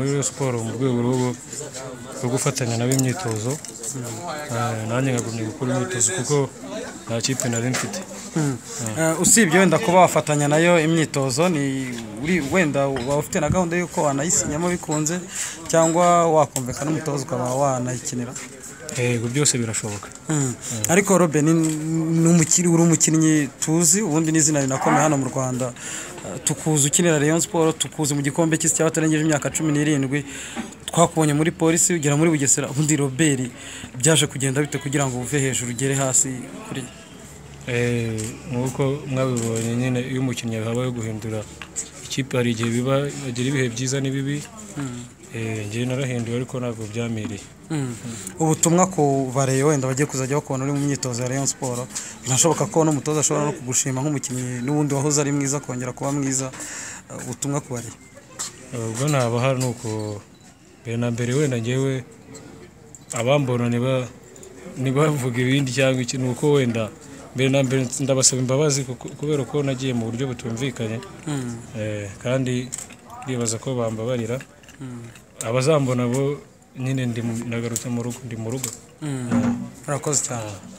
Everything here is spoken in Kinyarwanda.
iyo siporo mu rwego rwo rwo gufatanya nabo imyitozo Eh, nanjye nkagumya gukora imyitozo kuko nta kipe nari mfite Eh, usibye wenda kuba wafatanya nayo imyitozo ni uri wenda waba ufite na gahunda y'uko wanayisinyamo bikunze cyangwa wakumvikana n'umutoza ukaba wanayikinira yego byose birashoboka Mm. ariko robe ni ni umukinnyi uri umukinnyi tuzi ubundi n'izina rinakomeye hano mu rwanda Eh, tukuzi ukinira rayon sport tukuzi mu gikombe cy'isi cy'abatarengeje imyaka cumi n'irindwi twakubonye muri polisi ugera muri bugesera ubundi robert byaje kugenda bite kugira ngo uve hejuru ugere hasi kuri Eh, nk'uko mwabibonye nyine iyo umukinnyi habayeho guhindura ikipe hari igihe biba agira ibihe byiza n'ibibi Eh, njyewe narahinduye ariko ntabwo byamereye Mm. ubutumwa ku bareye wenda bagiye kuzajya bakubona uri mu myitozo ya rayon sport binashoboka ko n'umutoza ashobora no kugushima nk'umukinnyi n'ubundi wahoze ari mwiza akongera kuba mwiza Eh, ubutumwa ku bareye ubwo naba hari nuko mbere na mbere wenda ngewe abambona niba ntibavuga ibindi cyangwa iki ni uko wenda mbere na mbere ndabasaba imbabazi kuko- kubera ko nagiye mu buryo butumvikanye Mm. Eh, kandi ndibaza ko bambabarira abazambona bo nyine ndi mu- nagarutse mu rugo ndi mu rugo Mm. urakoze cyane